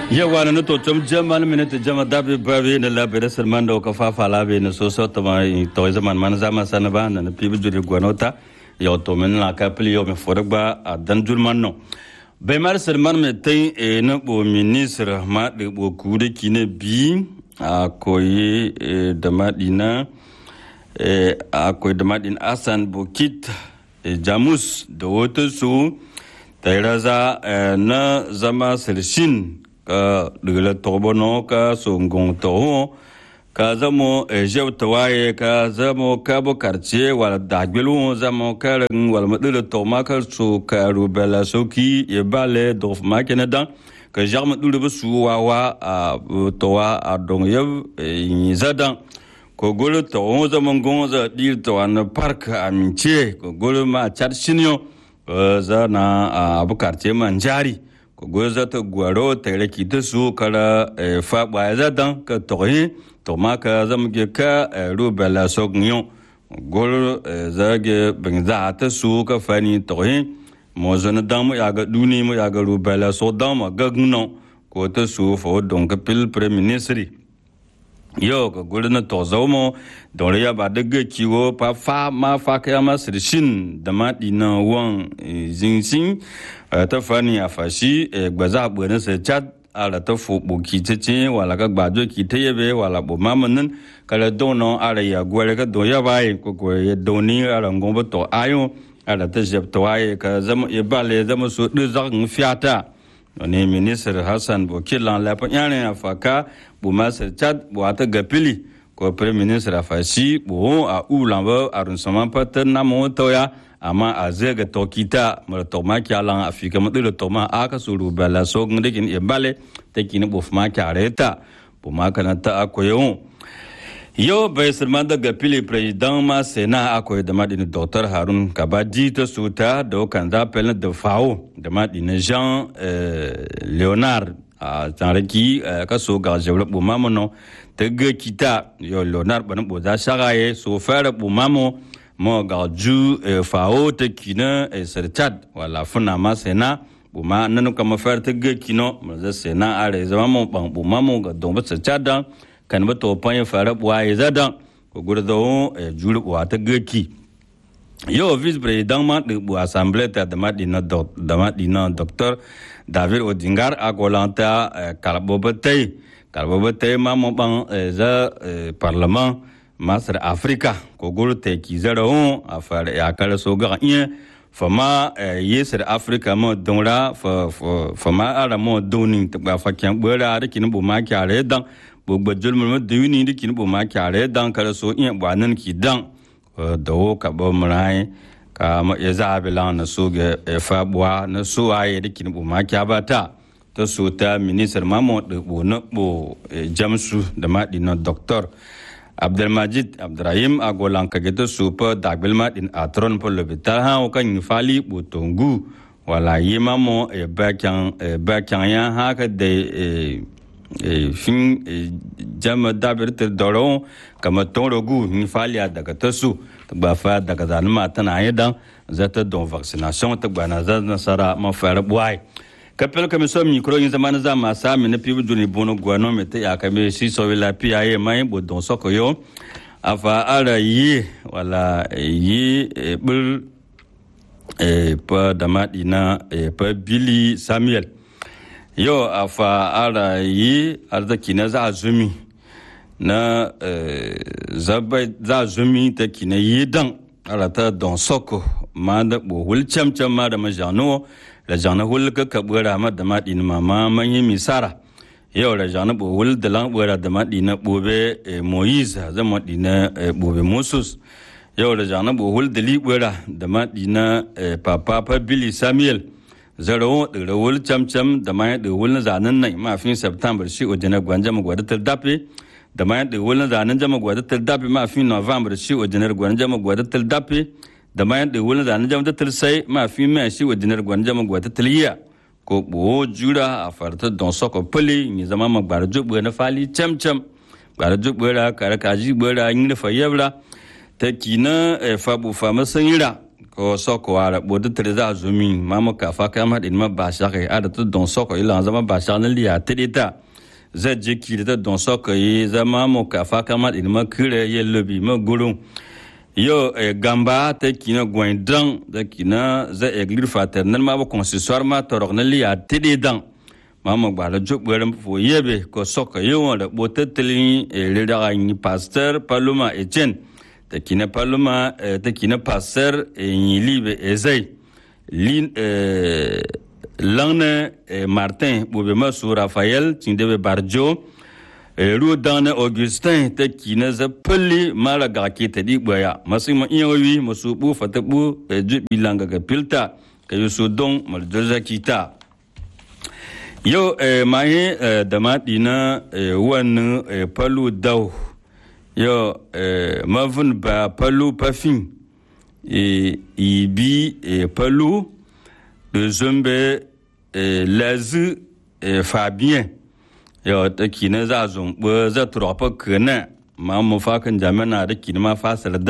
yawa na to tum jaman minute jama dabe babe na labe da salman da ka fafa labe na so so to mai to zaman man zama sana ba na pibi juri gwanota ya to men la ka pli yo me forba a dan julman no bai mar salman me tai e na bo ministre ma de bo ku de kine bi a koyi da madina a koyi da madin asan bokit jamus da wata su tairaza na zama sirshin ka dugula tobono ka songon toho ka zamo jew tawaye ka zamo ka bo karce wala dagbelu zamo ka wala madula to maka so ka rubela soki e bale dof makene dan ka jarma dulu bu su wawa a towa a dong yev yi zadan ko golo to on zaman gonza dir to an park amince ko golo ma chat shinyo za na abu karce man jari ko go za ta gwaro ta raki ta su kara fa ba za dan ka to yi to ma ka zam ge ka ruba la so gnyo gol za ge bin za ta su ka fani to yi mo zana dan mu ya ga duni mu ya ga ruba la so dan ma ga gno ko ta su fo don ka pil premier ministre yo ka gudu na tozo mo don ya ba daga kiwo pa fa ma fa ka ma sirshin da ma dina wan zinsin ta fani a fashi gbaza bu na se chat ala ta fo bo ki tete wala ka gbajo ki te yebe wala bo mamanin kala dono ala ya gwale ka do ya bai ko ko ya doni ala ngomba to ayo ala ta jeb to aye ka zama ya bale zama so de zan fiata ne ministre hassan bokilan la panyane afaka bu masar chad bu ata gapili ko premier ministre afashi bu a ulamba arun sama pata na mo toya amma a zega tokita mara to ma kyalan afika mu dilo to ma aka suru bala so ngde kin e bale te kin bu ma kyareta bu ma kana ta akoyo yo bai sirman da gapili president ma sena akoy da madini dr harun kabadi ta suta da kan za pelna da fawo da madini jean leonard a tsanraki ka so ga jawla bu mamono ta ga kita yo leonard bana bu za shagaye so fara bu mamo mo ga ju fawo ta kina sirchat wala funa ma sena bu ma nanu kama fara ta ga kino mo za sena are zama mo ban bu mamo ga don ba sirchat dan kan ba to pan fara buwa ya zada ko gurdo juri buwa ta gaki yo vice president ma de bu assemblée ta da madina do da madina docteur david odingar agolanta kalbo batay kalbo batay ma mo ban za parlement masar afrika ko guru te ki zara on afara ya kala so ga iya fama yesir afrika mo donra fa fama ara mo donin ta ba fa kyan bora da kin bu ma kyare dan gbogbo jolmi ma diwini di kini ma kyare dan kala so iya bwanan ki dan da wo ka bo mrai ka ma ya zabi lan na so ga fa bwa na so aye di kini ma kya bata ta so ta minister mamo de bo na bo jamsu da ma na doctor abdulmajid abdurrahim agolan ka gita super dagbil ma din atron po lobital ha o kan fali bo tongu wala yi mamo e bakyan bakyan ya haka da fin jama dabir ta doron kama toro gu hin faliya daga ta su ta ba fa daga zanuma tana yi dan zata don vaccination ta gbana za nasara ma fara buwai kapel kami so mikro yin zaman za ma sa mi na pibu duni bono gwano me ta ya kame si so la pia ye mai bo don soko yo afa ara yi wala yi bul pa damadi na pa billy samuel yau a fa'ara yi arziki na za zumi na za zumi ta kina yi dan arata don soko ma da bohul camcam ma da majano da jana hul ka kabura ma da maɗi na mama manyan misara yau da jana bohul da lan bura da maɗi na bobe moise zan maɗi na bobe moses yau da jana bohul da libura da maɗi na papa billy samuel zaro da rawul camcam da ma da wul zanen nan ma fin september shi ojina gwanja mu gwada tar dape da ma da wul zanen jama gwada tar dape ma fin november shi ojina gwanja mu gwada tar dape da ma da wul zanen jama tar sai ma fin ma shi ojina gwanja mu gwada tar yiya ko bo jura a farta don soko pele ni zama ma gwara jubu na fali camcam gwara jubu ra kare kaji gbara yin fa yabra ta kina fabu fama sanira ko soko wara bodu treza zumi mamu ka fa kama din ma ba shaka ada to don soko ila zama ba shaka na liya tedita za je ki da don soko yi zama mu ka fa kama din ma kire ye lobi ma gulun yo eh, gamba ta kina gwaindan da kina za eglir fraternel ma ba consistoire ma torok na liya tedidan mamu ba la juk bwerem fo yebe ko soko yi wala botu telin le da ni pasteur paluma etienne ta kina paluma ta kina pasteur yi libe ezai lin langne martin bobe masu rafael tindebe barjo ru dane augustin ta kina za pali mara ga ke ta di boya masu ma iya wi masu bu fata bu jubi langa ga pilta ka yusu don mal kita yau maye da maɗi na wannan palu dau yau mavin ba palu pafin ibi palu da zumbe lazu fabien yau ta kina za zumbe za turofa kana ma mu fakan jami'a da kina ma fasar